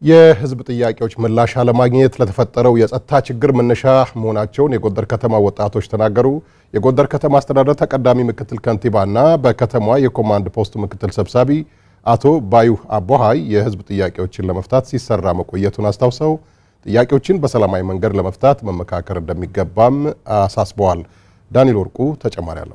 የሕዝብ ጥያቄዎች ምላሽ አለማግኘት ለተፈጠረው የጸጥታ ችግር መነሻ መሆናቸውን የጎንደር ከተማ ወጣቶች ተናገሩ። የጎንደር ከተማ አስተዳደር ተቀዳሚ ምክትል ከንቲባና በከተማዋ የኮማንድ ፖስት ምክትል ሰብሳቢ አቶ ባዩ አቦሃይ የሕዝብ ጥያቄዎችን ለመፍታት ሲሰራ መቆየቱን አስታውሰው ጥያቄዎችን በሰላማዊ መንገድ ለመፍታት መመካከር እንደሚገባም አሳስበዋል። ዳንኤል ወርቁ ተጨማሪ አለው።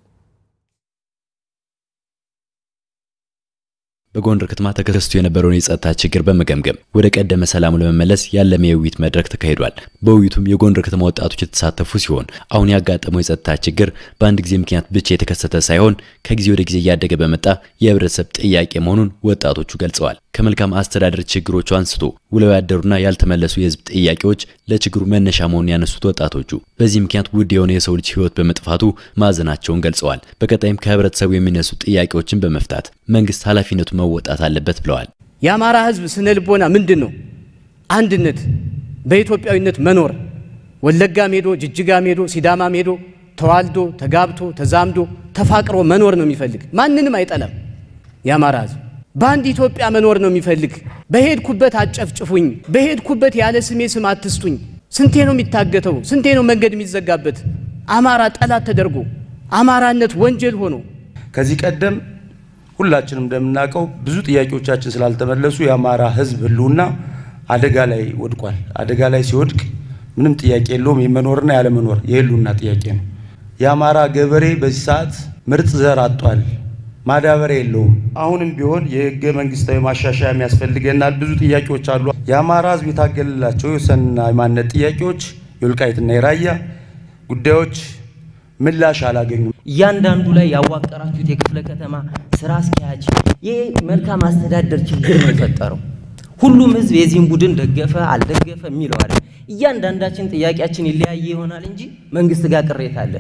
በጎንደር ከተማ ተከስቶ የነበረውን የጸጥታ ችግር በመገምገም ወደ ቀደመ ሰላሙ ለመመለስ ያለመ የውይይት መድረክ ተካሂዷል። በውይይቱም የጎንደር ከተማ ወጣቶች የተሳተፉ ሲሆን አሁን ያጋጠመው የጸጥታ ችግር በአንድ ጊዜ ምክንያት ብቻ የተከሰተ ሳይሆን ከጊዜ ወደ ጊዜ እያደገ በመጣ የህብረተሰብ ጥያቄ መሆኑን ወጣቶቹ ገልጸዋል። ከመልካም አስተዳደር ችግሮቹ አንስቶ ውለው ያደሩና ያልተመለሱ የህዝብ ጥያቄዎች ለችግሩ መነሻ መሆኑን ያነሱት ወጣቶቹ በዚህ ምክንያት ውድ የሆነ የሰው ልጅ ህይወት በመጥፋቱ ማዘናቸውን ገልጸዋል። በቀጣይም ከህብረተሰቡ የሚነሱ ጥያቄዎችን በመፍታት መንግስት ኃላፊነቱ መወጣት አለበት ብለዋል። የአማራ ህዝብ ስነ ልቦና ምንድን ነው? አንድነት፣ በኢትዮጵያዊነት መኖር። ወለጋም ሄዶ ጅጅጋም ሄዶ ሲዳማም ሄዶ ተዋልዶ ተጋብቶ ተዛምዶ ተፋቅሮ መኖር ነው የሚፈልግ። ማንንም አይጠላም። የአማራ ህዝብ በአንድ ኢትዮጵያ መኖር ነው የሚፈልግ። በሄድኩበት አጨፍጭፉኝ፣ በሄድኩበት ያለ ስሜ ስም አትስጡኝ። ስንቴ ነው የሚታገተው? ስንቴ ነው መንገድ የሚዘጋበት? አማራ ጠላት ተደርጎ አማራነት ወንጀል ሆኖ ከዚህ ቀደም ሁላችንም እንደምናውቀው ብዙ ጥያቄዎቻችን ስላልተመለሱ የአማራ ህዝብ ህልውና አደጋ ላይ ወድቋል። አደጋ ላይ ሲወድቅ ምንም ጥያቄ የለውም። የመኖርና ያለመኖር የህልውና ጥያቄ ነው። የአማራ ገበሬ በዚህ ሰዓት ምርጥ ዘር አጧል። ማዳበሪያ የለውም። አሁንም ቢሆን የህገ መንግስታዊ ማሻሻያ የሚያስፈልገናል። ብዙ ጥያቄዎች አሉ። የአማራ ህዝብ የታገለላቸው የወሰንና የማንነት ጥያቄዎች የወልቃይትና የራያ ጉዳዮች ምላሽ አላገኙም። እያንዳንዱ ላይ ያዋቀራችሁት የክፍለ ከተማ ስራ አስኪያጅ ይህ መልካም አስተዳደር ችግር ነው የፈጠረው። ሁሉም ህዝብ የዚህን ቡድን ደገፈ አልደገፈ የሚለው አይደል። እያንዳንዳችን ጥያቄያችን ይለያየ ይሆናል እንጂ መንግስት ጋር ቅሬታ አለ።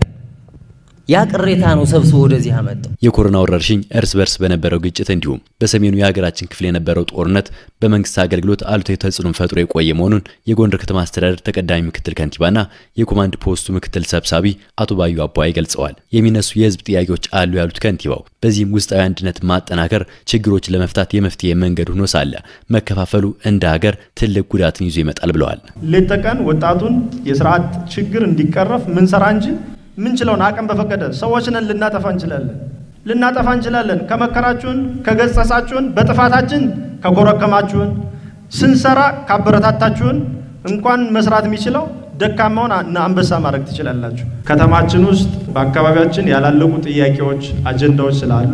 ያ ቅሬታ ነው ሰብስቦ ወደዚህ አመጣው። የኮሮና ወረርሽኝ እርስ በርስ በነበረው ግጭት እንዲሁም በሰሜኑ የሀገራችን ክፍል የነበረው ጦርነት በመንግስት አገልግሎት አሉታዊ ተጽዕኖ ፈጥሮ የቆየ መሆኑን የጎንደር ከተማ አስተዳደር ተቀዳሚ ምክትል ከንቲባና የኮማንድ ፖስቱ ምክትል ሰብሳቢ አቶ ባዩ አቦሃይ ገልጸዋል። የሚነሱ የህዝብ ጥያቄዎች አሉ ያሉት ከንቲባው በዚህም ውስጣዊ አንድነት ማጠናከር ችግሮችን ለመፍታት የመፍትሄ መንገድ ሆኖ ሳለ መከፋፈሉ እንደ ሀገር ትልቅ ጉዳትን ይዞ ይመጣል ብለዋል። ሌት ተቀን ወጣቱን የስርዓት ችግር እንዲቀረፍ ምንሰራ እንጂ ምንችለውን አቅም በፈቀደ ሰዎችንን ልናጠፋ እንችላለን ልናጠፋ እንችላለን። ከመከራችሁን፣ ከገጸሳችሁን፣ በጥፋታችን ከኮረከማችሁን፣ ስንሰራ ካበረታታችሁን እንኳን መስራት የሚችለው ደካማውን አንበሳ ማድረግ ትችላላችሁ። ከተማችን ውስጥ በአካባቢያችን ያላለቁ ጥያቄዎች፣ አጀንዳዎች ስላሉ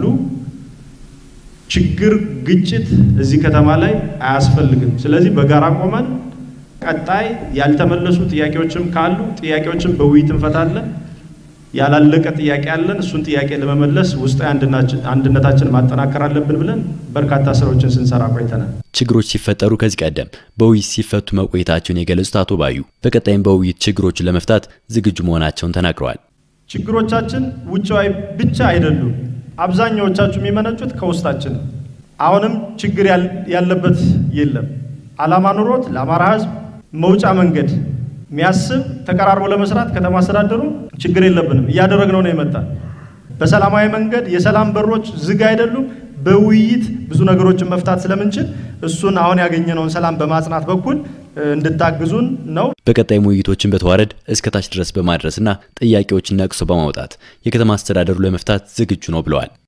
ችግር፣ ግጭት እዚህ ከተማ ላይ አያስፈልግም። ስለዚህ በጋራ ቆመን ቀጣይ ያልተመለሱ ጥያቄዎችም ካሉ ጥያቄዎችን በውይይት እንፈታለን። ያላለቀ ጥያቄ አለን። እሱን ጥያቄ ለመመለስ ውስጣዊ አንድነታችን ማጠናከር አለብን ብለን በርካታ ስራዎችን ስንሰራ ቆይተናል። ችግሮች ሲፈጠሩ ከዚህ ቀደም በውይይት ሲፈቱ መቆየታቸውን የገለጹት አቶ ባዩ በቀጣይም በውይይት ችግሮችን ለመፍታት ዝግጁ መሆናቸውን ተናግረዋል። ችግሮቻችን ውጫዊ ብቻ አይደሉም። አብዛኛዎቻችሁ የሚመነጩት ከውስጣችን ነው። አሁንም ችግር ያለበት የለም። አላማ ኑሮት ለአማራ ሕዝብ መውጫ መንገድ የሚያስብ ተቀራርቦ ለመስራት ከተማ አስተዳደሩ ችግር የለብንም። እያደረግነው ነው የመጣ በሰላማዊ መንገድ የሰላም በሮች ዝግ አይደሉም። በውይይት ብዙ ነገሮችን መፍታት ስለምንችል እሱን አሁን ያገኘነውን ሰላም በማጽናት በኩል እንድታግዙን ነው። በቀጣይም ውይይቶችን በተዋረድ እስከ ታች ድረስ በማድረስና ጥያቄዎችን ነቅሶ በማውጣት የከተማ አስተዳደሩ ለመፍታት ዝግጁ ነው ብለዋል።